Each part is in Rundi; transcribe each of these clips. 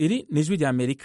iri ni ijwi rya amerika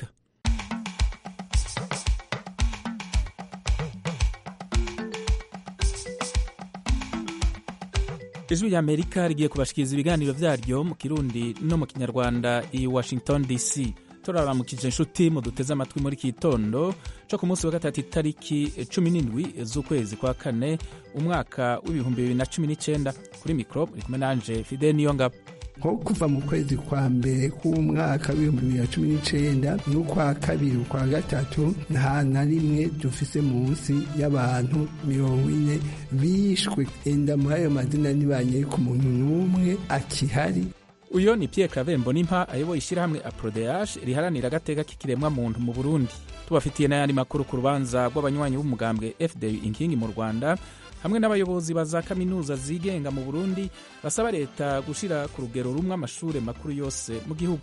ijwi rya amerika rigiye kubashikiriza ibiganiro vyaryo mu kirundi no mu kinyarwanda i washington dc turaramukije inshuti muduteze amatwi muri iki gitondo co ku munsi wa gatatu itariki cumi n'indwi z'ukwezi kwa kane umwaka w'ibihumbi bibiri na cumi n'icenda kuri mikro uri kumwe nanje fide niyo ngabo nko kuva mu kwezi kwa mbere k'umwaka w'ibihumbi bibiri na cumi n'icenda n'ukwa kabiri ukwa gatatu nta na rimwe dufise munsi y'abantu mirongo ine bishwe enda muri ayo mazina ntibanyeye ku muntu n'umwe akihari uyo ni Pierre Claver Mbonimpa ayoboye ishyirahamwe Aprodeage riharanira agateka k'ikiremwa muntu mu Burundi tubafitiye n'ayandi makuru ku rubanza rw'abanywanyi b'umugambwe FDU inkingi mu Rwanda hamwe n'abayobozi ba za kaminuza zigenga mu Burundi basaba leta gushira ku rugero rumwe amashure makuru yose mu gihugu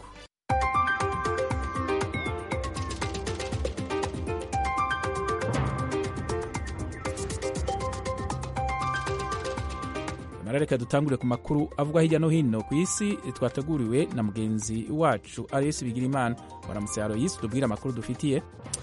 reka dutangure ku makuru avugwa hirya no hino ku isi twateguriwe na mugenzi wacu Aloyes Bigirimana waramutse Aloyes tubwire amakuru dufitiye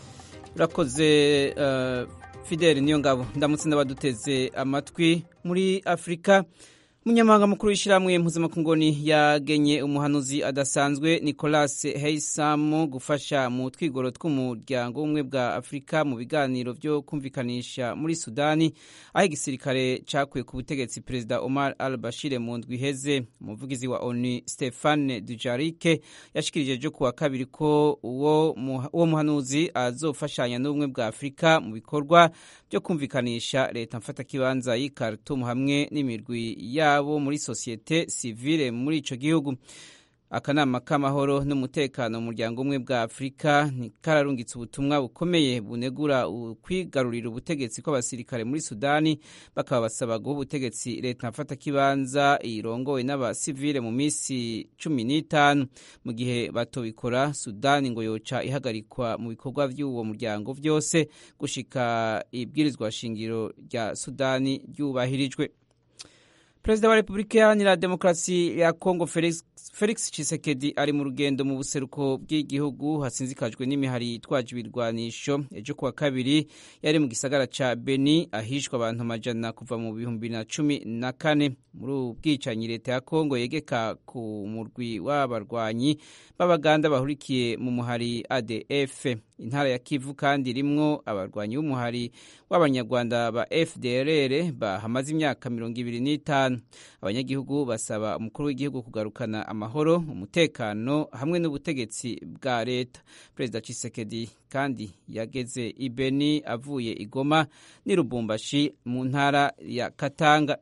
urakoze uh, Fidel niyo ngabo ndamutse n'abaduteze amatwi muri Afurika umunyamahanga mukuru w'ishyirahamwe mpuzamakungoni yagenye umuhanuzi adasanzwe Nicolas Heysam gufasha mu twigoro tw'umuryango w'ubumwe bwa Afurika mu biganiro byo kumvikanisha muri Sudani aho igisirikare cyakuye ku butegetsi Perezida Omar al-Bashir mu ndwi iheze umuvugizi wa ONU Stephane Dujarric yashikirije ejo kuwa kabiri ko uwo muhanuzi azofashanya n'ubumwe bwa Afurika mu bikorwa byo kumvikanisha leta mfatakibanza y'i Khartoum hamwe n'imirwi ya yabo muri sosiyete sivile muri ico gihugu akanama k'amahoro n'umutekano mu muryango umwe bwa afurika ntikararungitse ubutumwa bukomeye bunegura kwigarurira ubutegetsi kw'abasirikare muri sudani bakaba basaba guha ubutegetsi leta mfatakibanza irongowe n'abasivile mu minsi cumi n'itanu mu gihe batobikora sudani ngo yoca ihagarikwa mu bikorwa by'uwo muryango vyose gushika ibwirizwa shingiro rya sudani ryubahirijwe perezida wa repubulika iharanira demokarasi ya kongo felix, felix chisekedi ari mu rugendo mu buseruko bw'igihugu hasinzikajwe n'imihari yitwaje ibirwanisho ejo kuwa kabiri yari mu gisagara ca beni ahishwa abantu amajana kuva mu bihumbi bibiri na cumi na kane muri ubu bwicanyi leta ya kongo yegeka ku murwi w'abarwanyi b'abaganda bahurikiye mu muhari adf intara ya kivu kandi irimwo abarwanyi b'umuhari w'abanyarwanda ba fdrr bahamaze imyaka mirongo ibiri n'itanu abanyagihugu basaba umukuru w'igihugu kugarukana amahoro umutekano hamwe n'ubutegetsi bwa leta perezida Tshisekedi kandi yageze i Beni avuye igoma n'i Lubumbashi mu ntara ya Katanga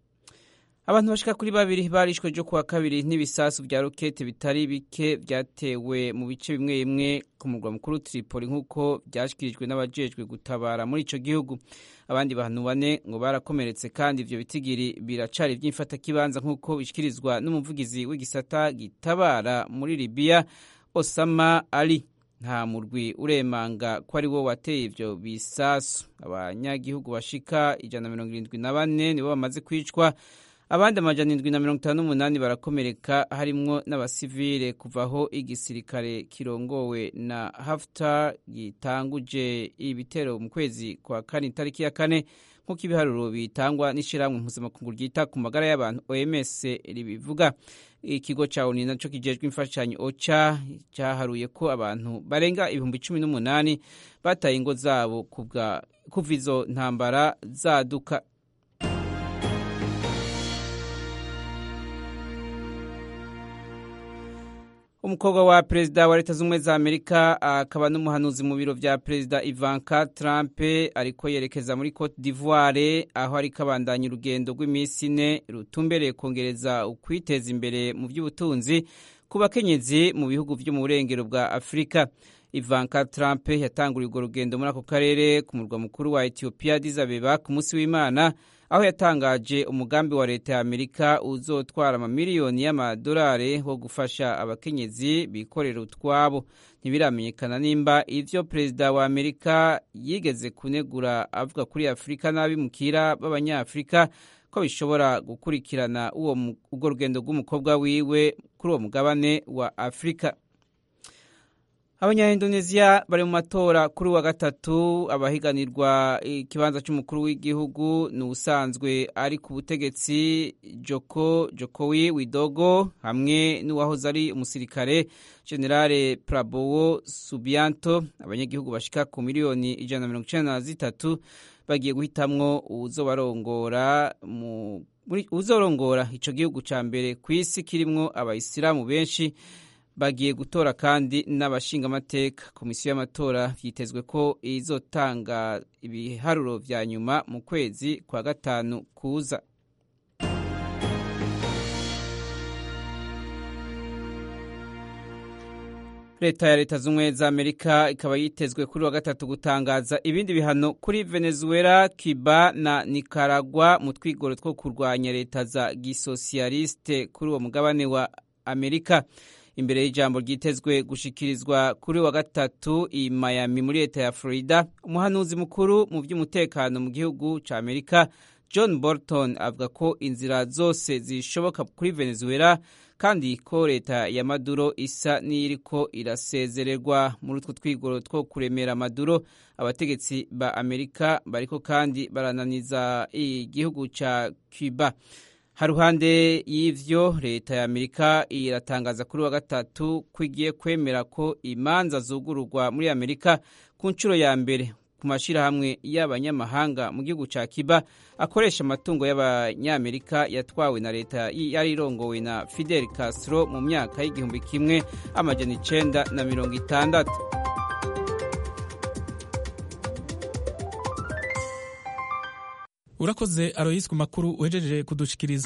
abantu bashika kuri babiri barishwe ejo kuwa kabiri n'ibisasu vya rokete bitari bike vyatewe mu bice bimwe bimwe ku murwa mukuru Tripoli nk'uko vyashikirijwe n'abajejwe gutabara muri ico gihugu abandi bantu bane ngo barakomeretse kandi ivyo bitigiri biracari vy'imfatakibanza nk'uko bishikirizwa n'umuvugizi w'igisata gitabara muri Libya Osama Ali nta murwi uremanga ko ari wo wateye ivyo bisasu abanyagihugu bashika ijana na mirongo irindwi na bane nibo bamaze kwicwa abandi amajana indwi na mirongo itanu n'umunani barakomereka harimwo n'abasivile kuvaho igisirikare kirongowe na Haftar gitanguje ibitero mu kwezi kwa kane itariki ya kane nk'uko ibiharuro bitangwa n'ishirahamwe mpuzamakungu ryita ku magara y'abantu OMS ribivuga ikigo ca ONU naco kijejwe imfashanyo OCHA cyaharuye ko abantu barenga ibihumbi cumi n'umunani bataye ingo zabo kuva izo ntambara zaduka umukobwa wa perezida wa leta z'ubumwe za amerika akaba n'umuhanuzi mu biro vya perezida ivanka trump ariko yerekeza muri cote d'ivoire aho ariko abandanya urugendo rw'iminsi ine rutumbereye kongereza ukwiteza imbere mu by'ubutunzi ku bakenyezi mu bihugu vyo mu burengero bwa afurika ivanka trump yatanguriye urwo rugendo muri ako karere ku murwa mukuru wa ethiopia addis abeba ku munsi w'imana aho yatangaje umugambi wa leta ya amerika uzotwara amamiliyoni y'amadolari wo gufasha abakenyezi bikorera utwabo ntibiramenyekana nimba ivyo perezida wa amerika yigeze kunegura avuga kuri afurika n'abimukira b'abanyafurika ko bishobora gukurikirana urwo rugendo rw'umukobwa wiwe kuri uwo mugabane wa afurika abanyaindoneziya bari mu matora kuri wa gatatu abahiganirwa ikibanza cy'umukuru w'igihugu ni ubusanzwe ari ku butegetsi joko jokowi widogo hamwe n'uwahoze ari umusirikare generale prabowo subianto abanyagihugu bashika ku miliyoni ijana na mirongo icenda na zitatu bagiye guhitamwo uwuzobarongora mu uzorongora ico gihugu ca mbere ku isi kirimwo abayisilamu benshi bagiye gutora kandi n'abashingamateka komisiyo y'amatora vyitezwe ko izotanga ibiharuro vya nyuma mu kwezi kwa gatanu kuza leta ya leta z'ubumwe za amerika ikaba yitezwe kuri wa gatatu gutangaza ibindi bihano kuri venezuela cuba na nicaragua mu twigoro two kurwanya leta za gisosiyaliste kuri uwo mugabane wa amerika imbere y'ijambo ryitezwe gushikirizwa kuri wa gatatu i miami muri leta ya florida umuhanuzi mukuru mu by'umutekano mu gihugu cya amerika john bolton avuga ko inzira zose zishoboka kuri venezuela kandi ko leta ya maduro isa n'iriko irasezererwa muri utwo twigoro two kuremera maduro abategetsi ba amerika bariko kandi barananiza igihugu ca cuba haruhande y'ivyo leta ya amerika iratangaza kuri wa gatatu ko igiye kwemera ko imanza zugururwa muri amerika ku nshuro ya mbere ku mashyirahamwe y'abanyamahanga mu gihugu cya kiba akoresha amatungo y'abanyamerika yatwawe na leta yari irongowe na fidel castro mu myaka y'igihumbi kimwe amajana icenda na mirongo itandatu urakoze aroyisi ku makuru uhejeje kudushikiriza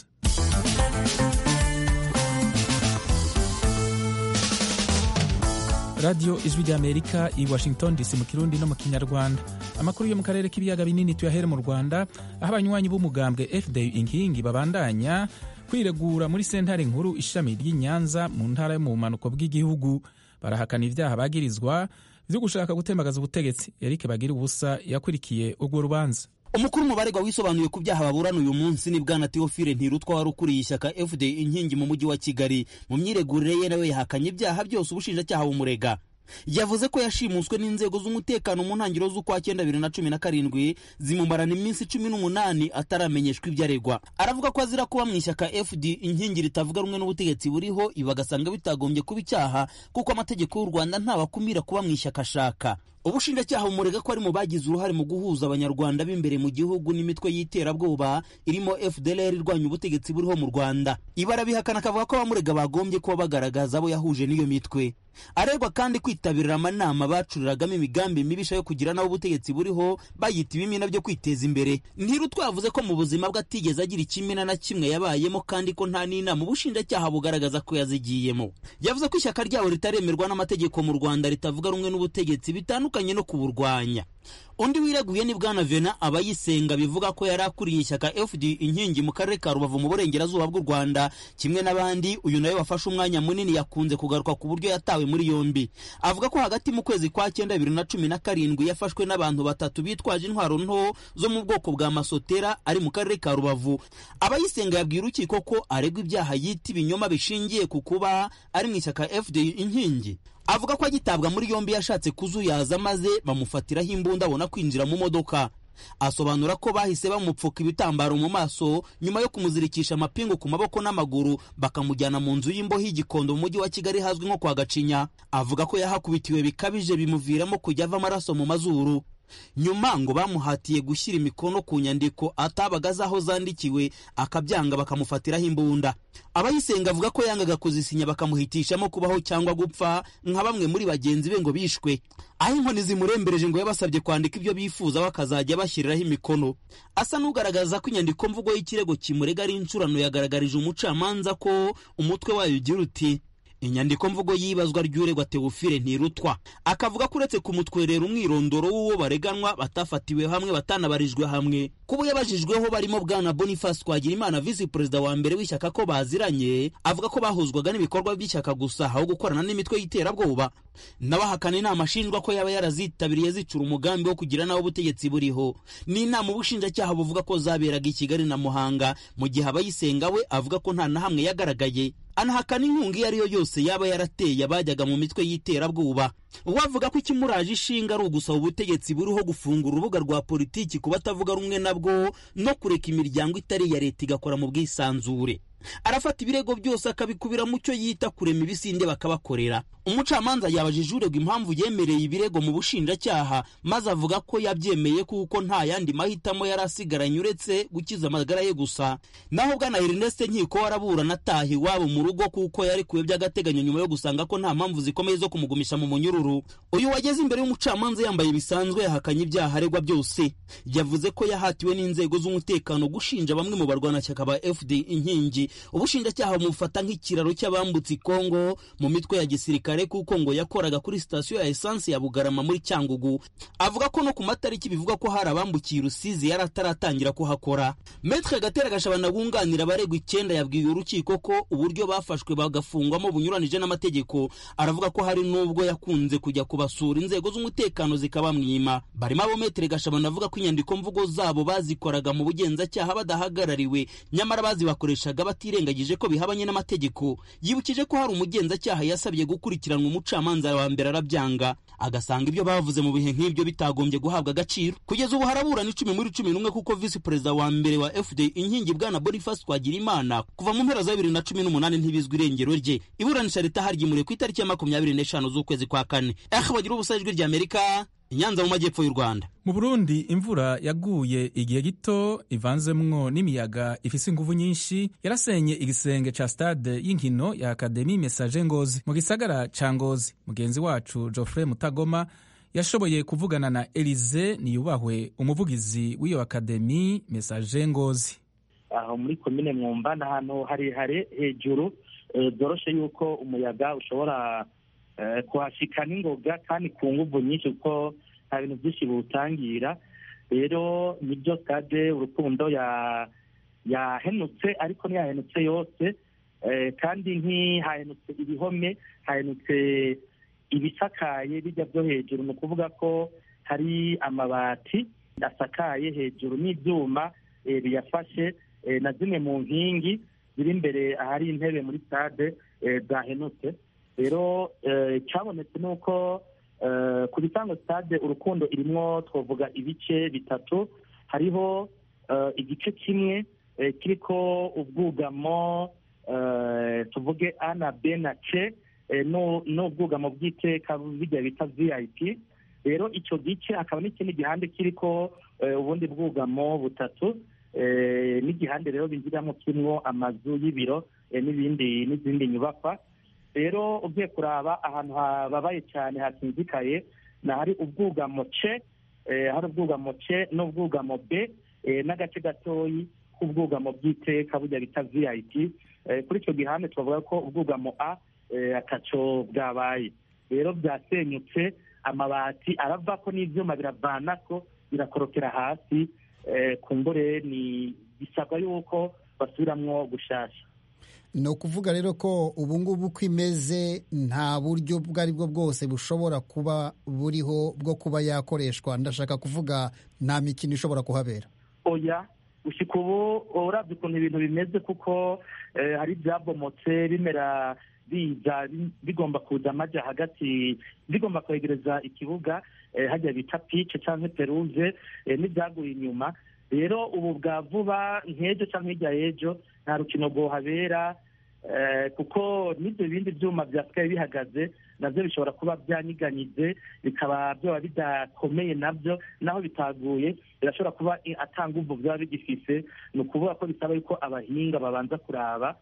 radiyo ijwi ry'amerika i washington dc mu kirundi no mu kinyarwanda amakuru yo mu karere k'ibiyaga binini tuyahere mu rwanda aho abanywanyi b'umugambwe fda inkingi babandanya kwiregura muri sentare nkuru ishami ry'i nyanza mu ntara yo mu bumanuko bw'igihugu barahakana ibyaha bagirizwa byo gushaka gutembagaza ubutegetsi eric bagira ubusa yakurikiye urwo rubanza umukuru mubaregwa wisobanuye ku byaha baburana uyu munsi ni bwana teofile ntirutwa wari ukuriye ishyaka fda inkingi mu mujyi wa kigali mu myiregurire ye nawe yahakanye ibyaha byose ubushinjacyaha bumurega yavuze ko yashimuswe n'inzego z'umutekano mu ntangiriro z'ukwa cyenda bibiri na cumi na karindwi zimumarana iminsi cumi n'umunani ataramenyeshwa ibyo aregwa aravuga ko azira kuba mu ishyaka fd inkingi ritavuga rumwe n'ubutegetsi buriho ibi bagasanga bitagombye kuba icyaha kuko amategeko y'u rwanda ntabakumira kuba mu ishyaka ashaka ubushinjacyaha bumurega ko ari mu bagize uruhare mu guhuza abanyarwanda b'imbere mu gihugu n'imitwe y'iterabwoba irimo fdlr irwanya ubutegetsi buriho mu rwanda ibara bihakana akavuga ko abamurega bagombye kuba bagaragaza abo yahuje n'iyo mitwe aregwa kandi kwitabirira amanama bacuriragamo imigambi mibisha yo kugira nabo ubutegetsi buriho bayita ibimina byo kwiteza imbere ntiru twavuze ko mu buzima bwe atigeze agira ikimina na kimwe yabayemo kandi ko nta n'inama ubushinjacyaha bugaragaza ko yazigiyemo yavuze ko ishyaka ryabo ritaremerwa n'amategeko mu rwanda ritavuga rumwe n'ubutegetsi bitandukanye no kuburwanya undi wireguye ni bwana vena abayisenga bivuga ko yari akuriye ishyaka fd inkingi mu karere ka rubavu mu burengerazuba bw'u rwanda kimwe n'abandi uyu nawe wafashe umwanya munini yakunze kugaruka ku buryo yatawe muri yombi avuga ko hagati mu kwezi kwa cyenda bibiri na cumi na karindwi yafashwe n'abantu batatu bitwaje intwaro nto zo mu bwoko bwa masotera ari mu karere ka rubavu abayisenga yabwiye urukiko ko aregwa ibyaha yita ibinyoma bishingiye ku kuba ari mu ishyaka fd inkingi avuga ko agitabwa muri yombi yashatse kuzuyaza maze bamufatiraho imbunda abona kwinjira mu modoka asobanura ko bahise bamupfuka ibitambaro mu maso nyuma yo kumuzirikisha amapingu ku maboko n'amaguru bakamujyana mu nzu y'imboho y'igikondo mu mujyi wa kigali hazwi nko kwa gacinya avuga ko yahakubitiwe bikabije bimuviramo kujya ava amaraso mu mazuru nyuma ngo bamuhatiye gushyira imikono ku nyandiko atabaga azi aho zandikiwe akabyanga bakamufatiraho imbunda abayisenga avuga ko yangaga kuzisinya bakamuhitishamo kubaho cyangwa gupfa nka bamwe muri bagenzi be ngo bishwe aho inkoni zimurembereje ngo yabasabye kwandika ibyo bifuza bakazajya bashyiriraho imikono asa n'ugaragaza ko inyandiko mvugo y'ikirego kimurega ari incurano yagaragarije umucamanza ko umutwe wayo ugira uti inyandiko mvugo y'ibazwa ry'uregwa teofile ntirutwa akavuga ko uretse kumutwerera umwirondoro w'uwo bareganwa batafatiwe hamwe batanabarijwe hamwe kuba yabajijweho barimo bwana boniface twagirimana visi perezida wa mbere w'ishyaka ko baziranye avuga ko bahuzwaga n'ibikorwa by'ishyaka gusa aho gukorana n'imitwe y'iterabwoba n'abahakana inama ashinjwa ko yaba yarazitabiriye zicura umugambi wo kugira nawe ubutegetsi buriho ni inama ubushinjacyaha buvuga ko zaberaga i kigali na muhanga mu gihe abayisenga we avuga ko nta na hamwe yagaragaye anahakana inkunga iyo ari yo yose yaba yarateye abajyaga mu mitwe y'iterabwoba wavuga ko ikimuraje ishinga ari ugusaba ubutegetsi buriho gufungura urubuga rwa politiki ku batavuga rumwe nabwo no kureka imiryango itari iya leta igakora mu bwisanzure arafata ibirego byose akabikubira mu cyo yita kurema ibisinde bakabakorera umucamanza yabajije uregwa impamvu yemereye ibirego mu bushinjacyaha maze avuga ko yabyemeye kuko nta yandi mahitamo yari asigaranye uretse gukiza amagara ye gusa naho bwana Ernest nkiko waraburana ataha iwabo mu rugo kuko yarekuwe by'agateganyo nyuma yo gusanga ko nta mpamvu zikomeye zo kumugumisha mu munyururu uyu wageze imbere y'umucamanza yambaye bisanzwe yahakanye ibyaha aregwa byose yavuze ko yahatiwe n'inzego z'umutekano gushinja bamwe mu barwanashyaka ba FD inkingi ubushinjacyaha bumufata nk'ikiraro cy'abambutse ikongo mu mitwe ya gisirikare kuko ngo yakoraga kuri sitasiyo ya esanse ya bugarama muri cyangugu avuga ko no ku matariki bivuga ko hari abambukiye rusizi yari ataratangira kuhakora metre gatera gashabana wunganira abaregwa icyenda yabwiye urukiko ko uburyo bafashwe bagafungwamo bunyuranije n'amategeko aravuga ko hari n'ubwo yakunze kujya kubasura inzego z'umutekano zikabamwima barimo abo metre gashabana avuga ko inyandiko mvugo zabo bazikoraga mu bugenzacyaha badahagarariwe nyamara bazibakoreshaga batirengagije ko bihabanye n'amategeko yibukije ko hari umugenzacyaha yasabye gukurikiranwa umucamanza wa mbere arabyanga agasanga ibyo bavuze mu bihe nk'ibyo bitagombye guhabwa agaciro kugeza ubu haraburana icumi muri cumi n'umwe kuko visi perezida wa mbere wa fd inkingi bwana boniface twagirimana kuva mu mpera za bibiri na cumi n'umunani ntibizwi irengero rye iburanisha leta haryimuriwe ku itariki ya makumyabiri n'eshanu z'ukwezi kwa kane eh bagira ubusa ijwi ry'amerika inyanza mu majyepfo y'u rwanda mu burundi imvura yaguye igihe gito ivanzemwo n'imiyaga ifise inguvu nyinshi yarasenye igisenge ca stade y'inkino ya akademi message ngozi mu gisagara ca ngozi mugenzi wacu geoffrey mutagoma yashoboye kuvugana na elize niyubahwe umuvugizi w'iyo akademi message ngozi aho muri komine mwumva ni ahantu harehare hejuru byoroshe yuko umuyaga ushobora kuhashika n'ingoga kandi ku nguvu nyinshi kuko nta bintu byinshi biwutangira rero nibyo stade urukundo yahenutse ariko ntiyahenutse yose kandi ntihahenutse ibihome hahenutse ibisakaye bijya byo hejuru ni ukuvuga ko hari amabati asakaye hejuru n'ibyuma biyafashe na zimwe mu nkingi ziri imbere ahari intebe muri stade zahenutse rero icyabonetse ni uko ku bisanzwe stade urukundo irimo twavuga ibice bitatu hariho igice kimwe kiriko ubwugamo tuvuge a na b na c n'ubwugamo bw'iteka bijya bita vip rero icyo gice hakaba n'ikindi gihande kiriko ubundi bwugamo butatu n'igihande rero binjiramo kirimo amazu y'ibiro n'ibindi n'izindi nyubakwa rero ugiye kuraba ahantu hababaye cyane hakinzikaye ni ahari ubwugamo c hari ubwugamo c n'ubwugamo b n'agace gatoyi k'ubwugamo bw'iteka burya bita vip kuri icyo gihande twavuga ko ubwugamo a ataco bwabaye rero byasenyutse amabati aravako n'ibyuma biravanako birakorokera hasi kumbure ni bisabwa yuko basubiramwo gushasha ni ukuvuga rero ko ubu ngubu uko imeze nta buryo ubwo ari bwo bwose bushobora kuba buriho bwo kuba yakoreshwa ndashaka kuvuga nta mikino ishobora kuhabera oya gushyika ubu urabye ukuntu ibintu bimeze kuko hari ibyabomotse bimera biza bigomba kuza amajya hagati bigomba kwegereza ikibuga hajya bita pice cyangwa peruze n'ibyaguye inyuma rero ubu bwa vuba nk'ejo cyangwa hirya y'ejo nta rukino rwohabera kuko n'ibyo bindi byuma byasigaye bihagaze nabyo bishobora kuba byanyiganyije bikaba byaba bidakomeye nabyo naho bitaguye birashobora kuba atanguvu byaba bigifise ni ukuvuga ko bisaba yuko abahinga babanza kuraba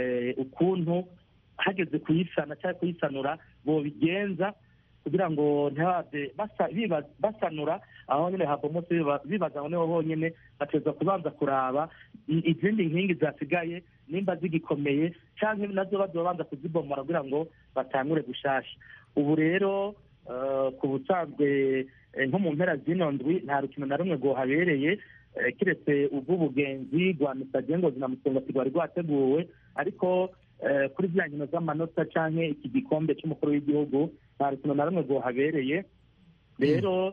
ukuntu hageze kuyisana cyangwa kuyisanura bobigenza kugira ngo ntibabe basanura aho nyine habomotse bibaza aho niho honyine bateza kubanza kuraba izindi nkingi zasigaye nimba zigikomeye cyangwa nazo babanza kuzibomora kugira ngo batangure gushasha ubu rero ku busanzwe nko mu mpera z'ino ndwi nta rukino na rumwe rwohabereye keretse ubw'ubugenzi rwa misage ngo zinamutunga rwari rwateguwe ariko kuri bya nkino z'amanota cyangwa iki gikombe cy'umukuru w'igihugu nta rukino na rumwe rwohabereye rero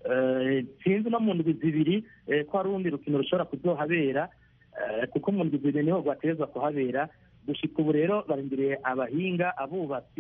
sinzi no mu ndwi zibiri ko hari urundi rukino rushobora kuzohabera kuko mu ndwi zibiri niho rwaterezwa kuhabera gushyika ubu rero barindiriye abahinga abubatsi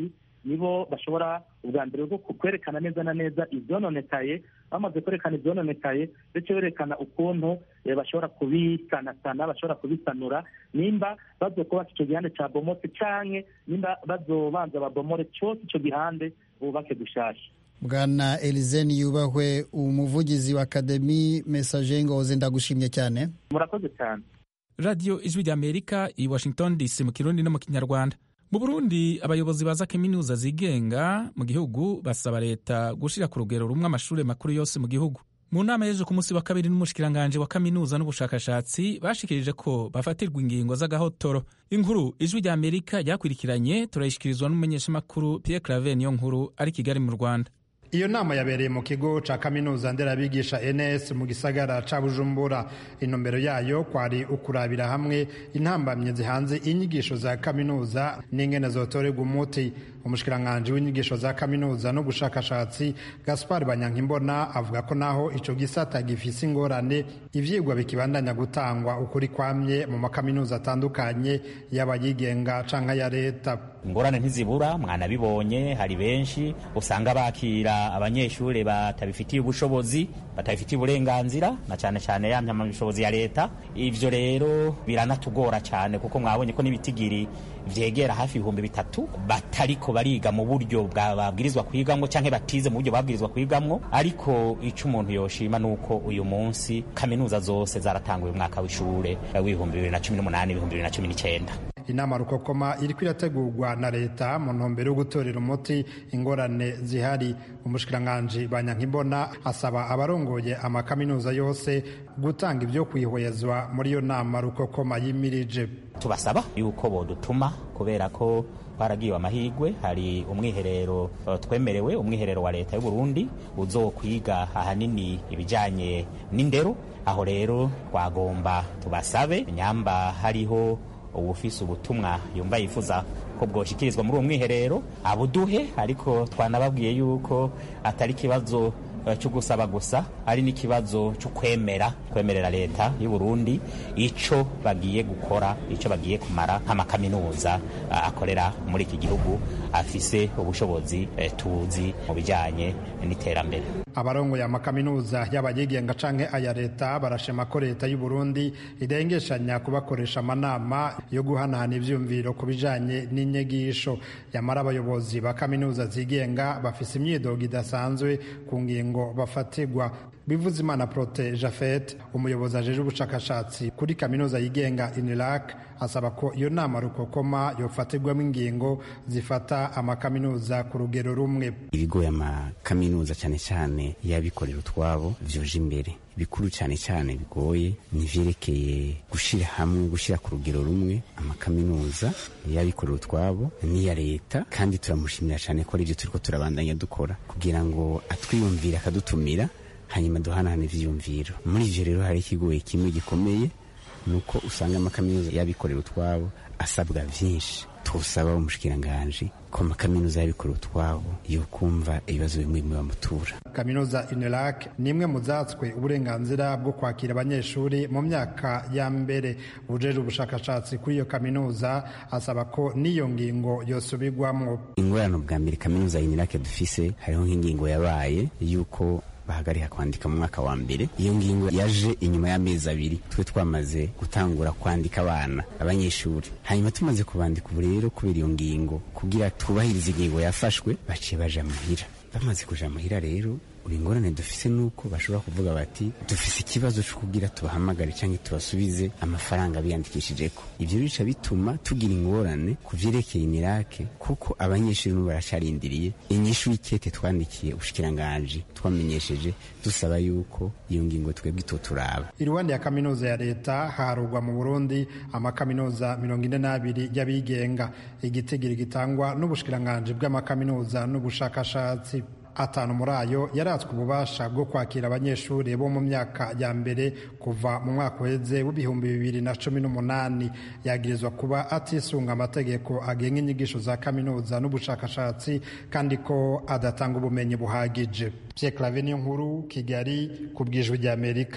nibo bashobora ubwa mbere bwo kwerekana neza na neza ibyononekaye bamaze kwerekana ibyononekaye ndetse berekana ukuntu bashobora kubisanasana bashobora kubisanura nimba bazokubaka icyo gihande cya bomotse canke nimba bazobanza babomore cyose icyo gihande bubake gushasha bwana elizeni yubahwe umuvugizi wa akademi mesaje ngoze ndagushimye cyane murakoze cyane radiyo ijwi ry'amerika i washington dc mu kirundi no mu kinyarwanda mu burundi abayobozi ba za kaminuza zigenga mu gihugu basaba leta gushyira ku rugero rumwe amashuri makuru yose mu gihugu mu nama y'ejo ku munsi wa kabiri n'umushikiranganje wa kaminuza n'ubushakashatsi bashikirije ko bafatirwa ingingo z'agahotoro inkuru ijwi rya amerika ryakurikiranye turayishyikirizwa n'umumenyeshamakuru pierre claver niyo nkuru ari kigali mu rwanda iyo nama yabereye mu kigo ca kaminuza nderabigisha ns mu gisagara ca bujumbura intumbero yayo kwari ukurabira hamwe intambamye zihanze inyigisho za kaminuza n'ingene zotorerwa umuti umushikiranganji w'inyigisho za kaminuza n'ubushakashatsi gaspar banyankimbona avuga ko naho ico gisata gifise ingorane ivyigwa bikibandanya gutangwa ukuri kwamye mu makaminuza atandukanye yaba yigenga canke ya leta ingorane ntizibura mwanabibonye hari benshi usanga bakira abanyeshuri batabifitiye ubushobozi batabifitiye uburenganzira na cyane cyane ya mpamyabushobozi ya leta ivyo rero biranatugora cyane kuko mwabonye ko n'ibitigiri vyegera hafi ibihumbi bitatu batariko bariga mu buryo babwirizwa kwigamwo canke batize mu buryo babwirizwa kwigamwo ariko ico umuntu yoshima nuko uyu munsi kaminuza zose zaratanguye umwaka w'ishure w'ibihumbi bibiri na cumi n'umunani ibihumbi bibiri na cumi n'icenda inama rukokoma iriko irategurwa na leta mu ntumbero yo gutorera umuti ingorane zihari umushikiranganji banyankimbona asaba abarongoye amakaminuza yose gutanga ibyo kwihwezwa muri iyo nama rukokoma yimirije tubasaba yuko bodutuma kubera ko twaragiwe amahirwe hari umwiherero twemerewe umwiherero wa leta y'u Burundi uzokwiga ahanini ibijanye n'indero aho rero twagomba tubasabe nyamba hariho ubufise ubutumwa yumva yifuza ko bwoshikirizwa muri uwo mwiherero abuduhe ariko twanababwiye yuko atari ikibazo cyo gusaba gusa ari n'ikibazo cyo kwemera kwemerera leta y'u Burundi ico bagiye gukora ico bagiye kumara nk'amakaminuza akorera muri iki gihugu afise ubushobozi tuzi mu bijanye n'iterambere abarongoye amakaminuza y'abayigenga canke aya leta barashima ko leta y'u Burundi idengeshanya kubakoresha amanama yo guhanahana ivyumviro ku bijanye n'inyigisho yamara abayobozi ba kaminuza zigenga bafise imyidogo idasanzwe ku ngingo bafatirwa bivuze imana prote jafet umuyobozi ajeje ubushakashatsi kuri kaminuza yigenga inirac asaba ko iyo nama rukokoma yofatirwamo ingingo zifata amakaminuza ku rugero rumwe ibigoye amakaminuza cyane cyane y'abikorera utwabo vyoje imbere bikuru cyane cyane bigoye ni vyerekeye gushira hamwe gushira ku rugero rumwe amakaminuza y'abikorera utwabo n'iya leta kandi turamushimira cyane ko arivyo turiko turabandanya dukora kugira ngo atwiyumvire akadutumira hanyuma duhanahana ivyiyumviro muri ivyo rero hari ikigoye kimwe gikomeye nuko usanga amakaminuza y'abikorera utwabo asabwa vyinshi tusaba umushikiranganji ko amakaminuza y'abikorera utwabo yo kumva ibibazo bimwe bimwe bamutura kaminuza inelac ni imwe mu zatswe uburenganzira bwo kwakira abanyeshuri mu myaka ya mbere ubujeje ubushakashatsi kuri iyo kaminuza asaba ko n'iyo ngingo yosubirwamwo ingorane bwa mbere kaminuza inelac dufise hariho nk'ingingo yabaye yuko bahagarika kwandika mu mwaka wa mbere iyo ngingo yaje inyuma y'amezi abiri twe twamaze gutangura kwandika abana abanyeshuri hanyuma tumaze kubandika ubu rero kubera iyo ngingo kugira twubahirize ingingo yafashwe baciye baja muhira bamaze kuja muhira rero uri ingorane dufise nuko bashobora kuvuga bati dufise ikibazo cyo kugira tubahamagare cyangwa tubasubize amafaranga biyandikishijeko ivyo bica bituma tugira ingorane ku vyerekeye imirake kuko abanyeshuri n'ubu baracarindiriye inyishu y'ikete twandikiye ubushikiranganji twamenyesheje dusaba yuko iyo ngingo twebwe itoturaba iruhande ya kaminuza ya leta harugwa mu burundi amakaminuza mirongo ine n'abiri y'abigenga igitigiri gitangwa n'ubushikiranganji bw'amakaminuza n'ubushakashatsi atanu muri ayo yaratswe ububasha bwo kwakira abanyeshuri bo mu myaka ya mbere kuva mu mwaka uheze w'ibihumbi bibiri na cumi n'umunani yagirizwa kuba atisunga amategeko agenga inyigisho za kaminuza n'ubushakashatsi kandi ko adatanga ubumenyi buhagije Pierre Claver niyo nkuru Kigali ku bwijwi ry'Amerika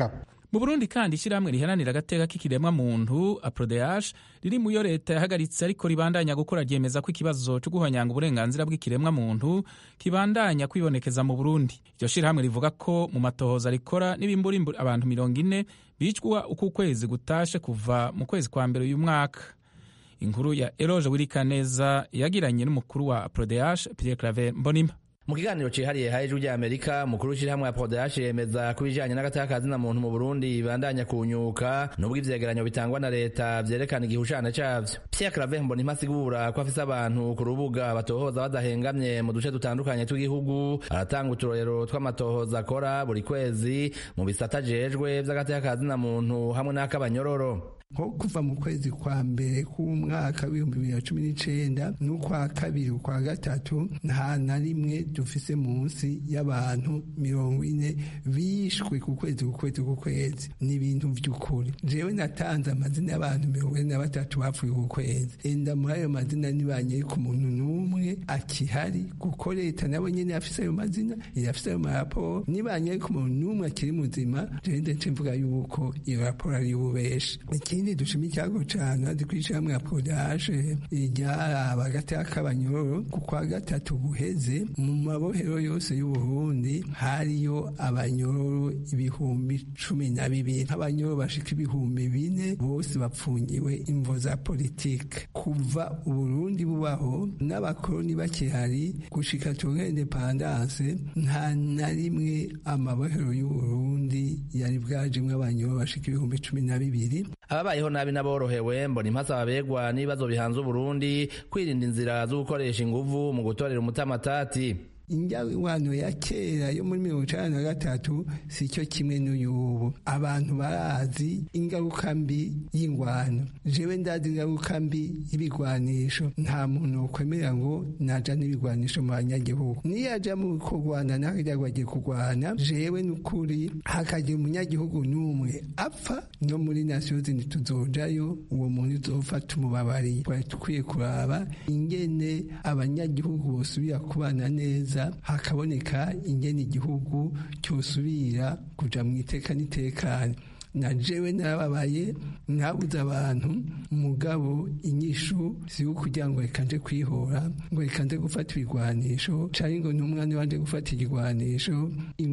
mu burundi kandi ishyirahamwe riharanira agateka k'ikiremwa muntu aprodeash riri mu yo leta yahagaritse ariko ribandanya gukora ryemeza ko ikibazo cyo guhonyanga uburenganzira bw'ikiremwa muntu kibandanya kwibonekeza mu burundi iryo shyirahamwe rivuga ko mu matohoza rikora n'ibimburimburi abantu mirongo ine bicwa uko ukwezi gutashe kuva mu kwezi kwa mbere uyu mwaka inkuru ya eroge wirikaneza yagiranye n'umukuru wa aprodeash pierre claver mbonima mu kiganiro cihariye ha ijwi rya amerika mukuru w'ishyirahamwe ya podash yemeza ko ibijanye n'agataka muntu mu burundi bibandanya kunyuka n'ubwo ivyegeranyo bitangwa na leta vyerekana igihushana cavyo pierre claver mbonimpa asigura ko afise abantu ku rubuga batohoza badahengamye mu duce dutandukanye tw'igihugu aratanga uturorero tw'amatohoza akora buri kwezi mu bisata ajejwe vy'agateka muntu hamwe n'ak'abanyororo nko kuva mu kwezi kwa mbere k'umwaka w'ibihumbi bibiri na cumi n'icenda n'ukwa kabiri ukwa gatatu nta na rimwe dufise munsi y'abantu mirongo ine bishwe ku kwezi ku kwezi ku kwezi ni ibintu vy'ukuri jewe natanze amazina y'abantu mirongo ine na batatu bapfuye ku kwezi enda muri ayo mazina ntibanyere ku muntu n'umwe akihari kuko leta nabo nyene yafise ayo mazina irafise ayo maraporo nibanyere ku muntu n'umwe akiri muzima jewe ndetse mvuga yuko iyo raporo ari ububeshi ikindi dushima icyago cyane hadi kwica hamwe ya podaje ryaraba agateka k'abanyororo ku kwa gatatu guheze mu mabohero yose y'uburundi hariyo abanyororo ibihumbi cumi na bibiri nk'abanyororo bashika ibihumbi bine bose bapfungiwe imvo za politike kuva uburundi bubaho n'abakoroni bakihari gushika tuge indepandanse nta na rimwe amabohero y'uburundi yari bwajemwo abanyororo bashika ibihumbi cumi na bibiri ababayeho nabi n'aborohewe mbona impasa babegwa n'ibibazo bihanze uburundi kwirinda inzira zo gukoresha inguvu mu gutorera umutamatati injyawano ya kera yo muri mirongo icenda na gatatu si cyo kimwe n'uyubu abantu barazi ingaruka mbi y'ingwano jewe ndazi ingaruka mbi y'ibigwanisho nta muntu ukwemera ngo naja n'ibigwanisho mu banyagihugu niyaja mu kurwana nakajya agiye kurwana jewe n'ukuri hakagira umunyagihugu n'umwe apfa no muri nasiyo zindi tuzojayo uwo muntu uzopfa tumubabariye twari dukwiye kuraba ingene abanyagihugu bosubira kubana neza hakaboneka ingene igihugu cyosubira kuja mu iteka n'itekane na jewe narababaye nkabuze abantu mugabo inyishu si kugira ngo reka nje kwihora ngo reka nje gufata ibigwanisho canke ngo n'umwana wanje gufata igigwanisho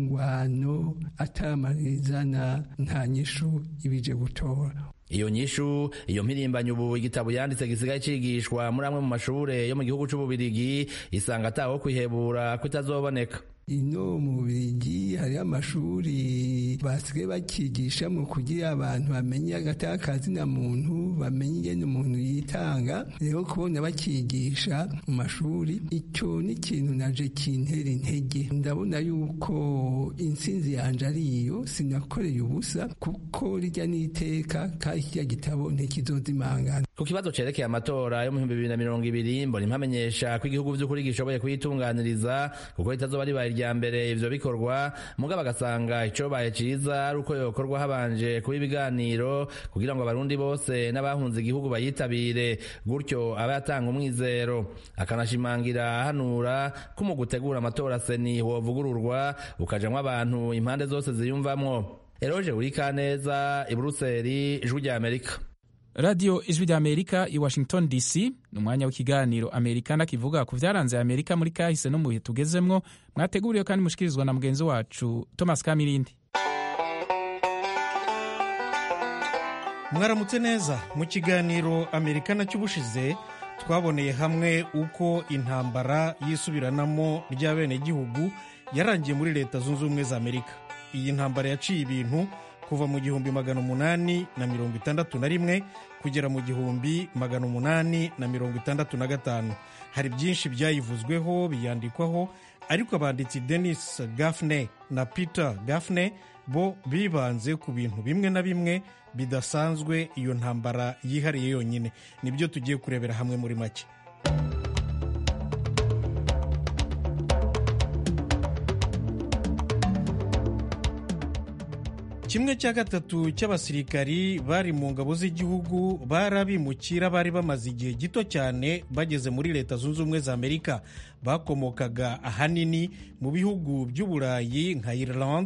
ingwano atamaririzana nta nyishu ibije gutora iyo nyishu iyo mpirimbanyi ubu igitabo yanditse gisigaye cigishwa muri amwe mu mashure yo mu gihugu c'ububirigi isanga ataho kwihebura ko itazoboneka ino mu Bubiligi hariho amashuri basigaye bakigishamo kugira abantu bamenye agatakazi na muntu bamenye ingene umuntu yitanga rero kubona bakigisha mu mashuri icyo ni ikintu naje kintera intege ndabona yuko intsinzi yanje ari iyo sinakoreye ubusa kuko rijya n'iteka kandi kirya gitabo ntikizozimangana ku kibazo cerekeye amatora yo mu bihumbi bibiri na mirongo ibiri mbona impamenyesha ko igihugu vy'ukuri gishoboye kuyitunganiriza kuko ritazoba ribaye irya mbere ivyo bikorwa mugabo agasanga icobaye ciza ari uko yokorwa habanje kuba ibiganiro kugira ngo abarundi bose n'abahunze igihugu bayitabire gutyo abe yatanga umwizero akanashimangira ahanura ko mu gutegura amatora seni wovugururwa ukajamwo abantu impande zose ziyumvamwo eroje urikaneza i buruseli ijwi rya amerika radiyo ijwi rya amerika i washington dc ni umwanya w'ikiganiro amerikana kivuga ku byaranze amerika muri kahise no mu bihe tugezemwo mwateguriwe kandi mushikirizwa na mugenzi wacu thomas kamirindi mwaramutse neza mu kiganiro amerikana cy'ubushize twaboneye hamwe uko intambara y'isubiranamo ry'abenegihugu yarangiye muri leta zunze ubumwe za amerika iyi ntambara yaciye ibintu kuva mu gihumbi magana umunani na mirongo itandatu na rimwe kugera mu gihumbi magana umunani na mirongo itandatu na gatanu hari byinshi byayivuzweho biyandikwaho ariko abanditsi denis gafne na peter gafne bo bibanze ku bintu bimwe na bimwe bidasanzwe iyo ntambara yihariye yonyine nibyo tugiye kurebera hamwe muri make kimwe cya gatatu cy'abasirikari bari mu ngabo z'igihugu barabimukira bari bamaze igihe gito cyane bageze muri leta zunze ubumwe za amerika bakomokaga ahanini mu bihugu by'uburayi nka ireland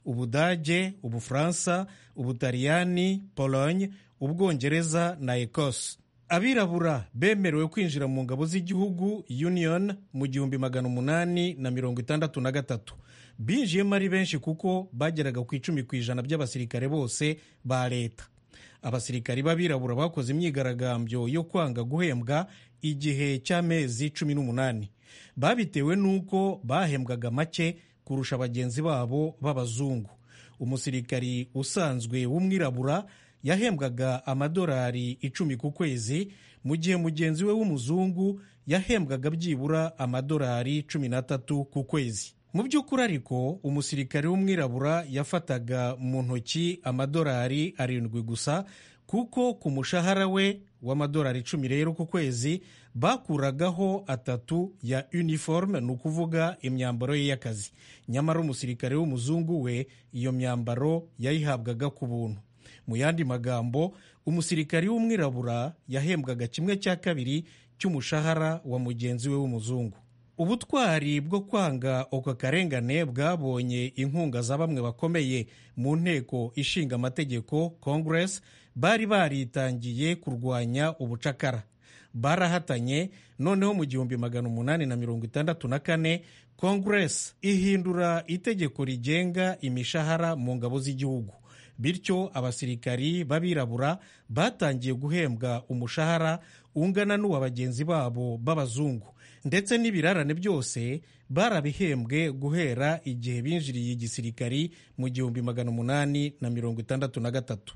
ubudage ubufaransa ubutaliyani pologne ubwongereza na ekose abirabura bemerewe kwinjira mu ngabo z'igihugu union mu gihumbi magana umunani na mirongo itandatu na gatatu binjiyemo ari benshi kuko bageraga ku icumi ku ijana by'abasirikare bose ba leta abasirikari b'abirabura bakoze imyigaragambyo yo kwanga guhembwa igihe cy'amezi cumi n'umunani babitewe n'uko bahembwaga make kurusha bagenzi babo b'abazungu umusirikari usanzwe w'umwirabura yahembwaga amadolari icumi ku kwezi mu gihe mugenzi we w'umuzungu yahembwaga byibura amadolari cumi n'atatu ku kwezi mu by'ukuri ariko umusirikare w'umwirabura yafataga mu ntoki amadolari arindwi gusa kuko ku mushahara we w'amadolari icumi rero ku kwezi bakuragaho atatu ya uniforme ni ukuvuga imyambaro ye y'akazi nyamara umusirikare w'umuzungu we iyo myambaro yayihabwaga ku buntu mu yandi magambo umusirikari w'umwirabura yahembwaga kimwe cya kabiri cy'umushahara wa mugenzi we w'umuzungu ubutwari bwo kwanga uko karengane bwabonye inkunga za bamwe bakomeye mu nteko ishinga amategeko congress bari baritangiye kurwanya ubucakara barahatanye noneho mu gihumbi magana umunani na mirongo itandatu na kane congress ihindura itegeko rigenga imishahara mu ngabo z'igihugu bityo abasirikari b'abirabura batangiye guhembwa umushahara ungana n'uwa bagenzi babo b'abazungu ndetse n'ibirarane byose barabihembwe guhera igihe binjiriye igisirikari mu gihumbi magana umunani na mirongo itandatu na gatatu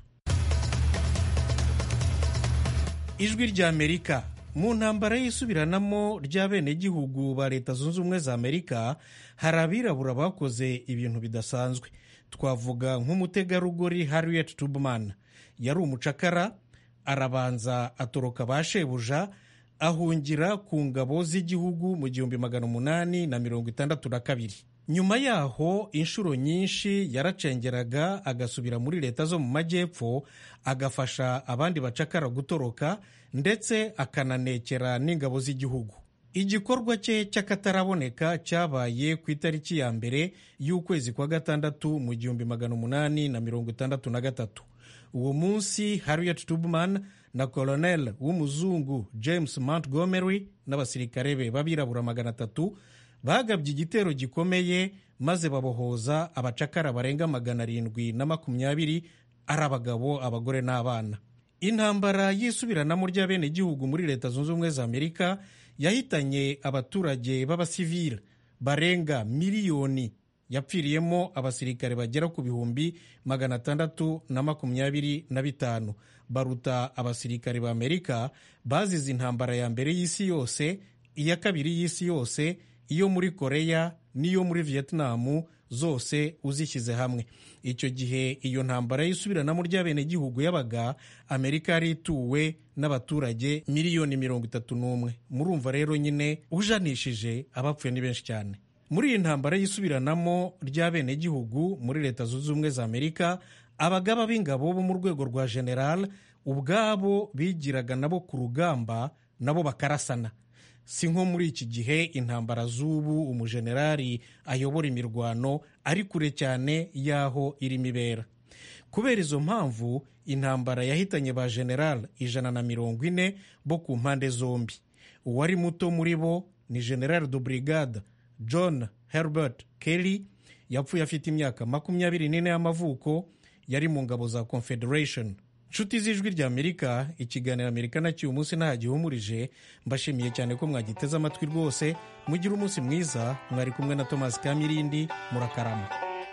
ijwi ry'amerika mu ntambara y'isubiranamo ry'abenegihugu ba leta zunze ubumwe za amerika hari abirabura bakoze ibintu bidasanzwe twavuga nk'umutegarugori harriet tubman yari umucakara arabanza atoroka ba shebuja ahungira ku ngabo z'igihugu mu gihumbi magana umunani na mirongo itandatu na kabiri nyuma yaho inshuro nyinshi yaracengeraga agasubira muri leta zo mu majyepfo agafasha abandi bacakara gutoroka ndetse akananekera n'ingabo z'igihugu igikorwa cye cy'akataraboneka cyabaye ku itariki ya mbere y'ukwezi kwa gatandatu mu gihumbi magana umunani na mirongo itandatu na gatatu uwo munsi harriet tubman na koloneli w'umuzungu james montgomery n'abasirikare be b'abirabura magana atatu bagabye igitero gikomeye maze babohoza abacakara barenga magana arindwi na makumyabiri ari abagabo abagore n'abana intambara y'isubiranamo ry'abenegihugu muri leta zunze ubumwe za amerika yahitanye abaturage b'abasivile barenga miliyoni yapfiriyemo abasirikare bagera ku bihumbi magana atandatu na makumyabiri na bitanu baruta abasirikare ba amerika bazize intambara ya mbere y'isi yose iya kabiri y'isi yose iyo muri koreya n'iyo muri vietnamu zose uzishyize hamwe icyo gihe iyo ntambara y'isubiranamo ry'abenegihugu yabaga amerika yari ituwe n'abaturage miliyoni mirongo itatu n'umwe murumva rero nyine ujanishije abapfuye ni benshi cyane muri iyi ntambara y'isubiranamo ry'abenegihugu muri leta zunze ubumwe za amerika abagaba b'ingabo bo mu rwego rwa general ubwabo bigiraga nabo ku rugamba nabo bakarasana si nko muri iki gihe intambara z'ubu umujenerali ayobora imirwano ari kure cyane y'aho irimo ibera kubera izo mpamvu intambara yahitanye ba general ijana na mirongo ine bo ku mpande zombi uwari muto muri bo ni general de brigade john herbert kelly yapfuye afite imyaka makumyabiri n'ine y'amavuko yari mu ngabo za confederation nshuti z'ijwi rya amerika ikiganiro amerika nacyo uyu munsi nta gihumurije mbashimiye cyane ko mwagiteze amatwi rwose mugire umunsi mwiza mwari kumwe na thomas kamirindi murakarama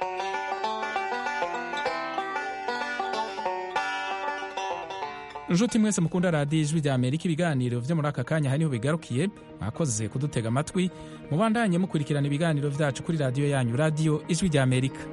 inshuti mwese mukunda radiyo ijwi rya amerika ibiganiro byo muri aka kanya aha niho bigarukiye mwakoze kudutega amatwi mubandanye mukurikirana ibiganiro byacu kuri radiyo yanyu radiyo ijwi rya amerika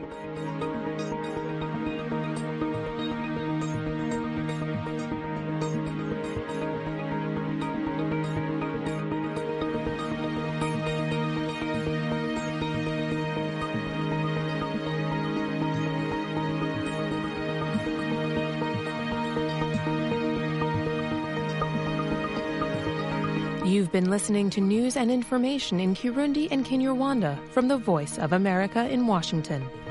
You've been listening to news and information in Kirundi and Kinyarwanda from the Voice of America in Washington.